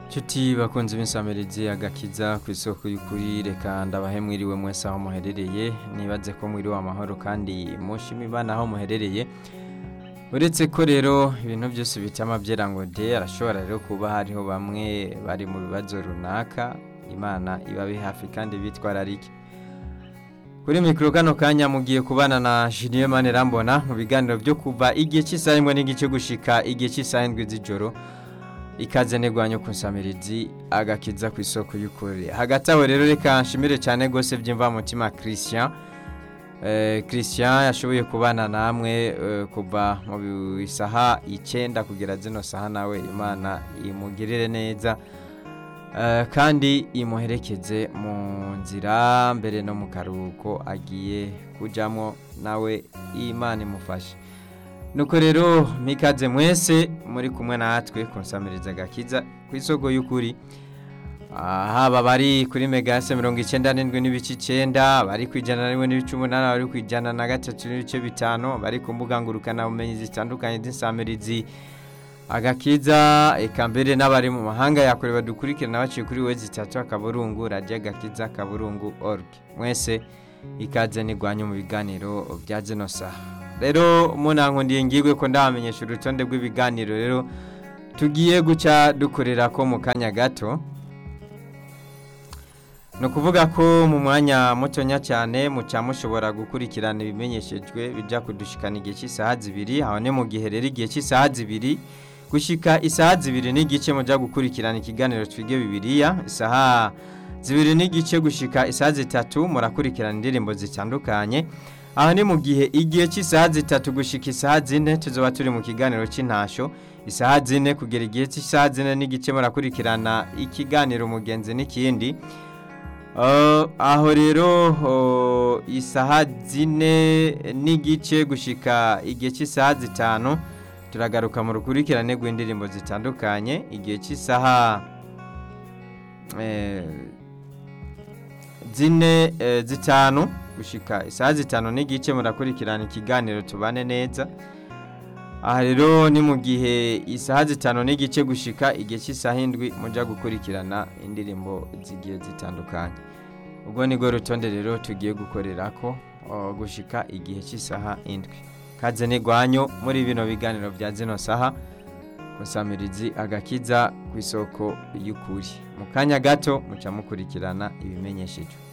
Nshuti bakunze b'insamirizi agakiza ku isoko y'ukuri reka ndabahe mwiriwe mwese aho muherereye nibaze ko mwiriwe amahoro kandi mushima imana aho muherereye uretse ko rero ibintu byose bitama byera ngo de arashobora rero kuba hariho bamwe bari mu bibazo runaka imana ibabe hafi kandi bitwararike kuri mikoro kano kanya mugiye kubana na Julien Manirambona mu biganiro byo kuva igihe cy'isaha imwe n'igice gushika igihe cy'isaha indwi z'ijoro ikaze negwanyo ku nsamirizi agakiza ku isoko y'ukuri hagati aho rero reka nshimire cyane rwose byimva mutima Christian eh, Christian yashoboye kubana namwe eh, kuva mu isaha icyenda kugera zino saha nawe imana imugirire neza eh, kandi imuherekeze mu nzira mbere no mu karuhuko agiye kujyamo nawe imana imufashe nuko rero mikaze mwese muri kumwe natwe kunsamiriza agakiza ku isoko y'ukuri haba bari kuri megase mirongo icyenda n'indwi n'ibice icyenda bari ku ijana na rimwe n'ibice umunani bari ku ijana na gatatu n'ibice bitanu bari ku mbuga ngurukanabumenyi zitandukanye z'insamirizi agakiza eka mbere n'abari mu mahanga yakure badukurikirana baciye kuri we zitatu akaburungu radiyo agakiza akaburungu org mwese ikaze nigwanye mu biganiro bya zino saha rero munankundiye ngirwe ko ndabamenyesha urutonde rw'ibiganiro rero tugiye guca dukorera ko mu kanya gato ni ukuvuga ko mu mwanya mutonya cyane muca mushobora gukurikirana ibimenyeshejwe bijya kudushikana igihe cy'isaha zibiri aho ni mu gihe rero igihe cy'isaha zibiri gushyika isaha zibiri n'igice mujya gukurikirana ikiganiro twige bibiriya isaha zibiri n'igice gushyika isaha zitatu murakurikirana indirimbo zitandukanye aha ni mu gihe igihe cy'isaha zitatu gushyika isaha zine tuzoba turi mu kiganiro cy'intasho isaha zine kugera igihe cy'isaha zine n'igice murakurikirana ikiganiro umugenzi n'ikindi aho rero isaha zine n'igice gushyika igihe cy'isaha zitanu turagaruka mu rukurikirane rw'indirimbo zitandukanye igihe cy'isaha zine zitanu gushika isaha zitanu n'igice murakurikirana ikiganiro tubane neza aha rero ni mu gihe isaha zitanu n'igice gushika igihe cy'isaha indwi mujya gukurikirana indirimbo zigiye zitandukanye ubwo ni rwo rutonde rero tugiye gukorera ko gushika igihe cy'isaha indwi kaze n'igwanyo muri bino biganiro bya zino saha gusamirizi agakiza ku isoko y'ukuri mu kanya gato muca mukurikirana ibimenyesheje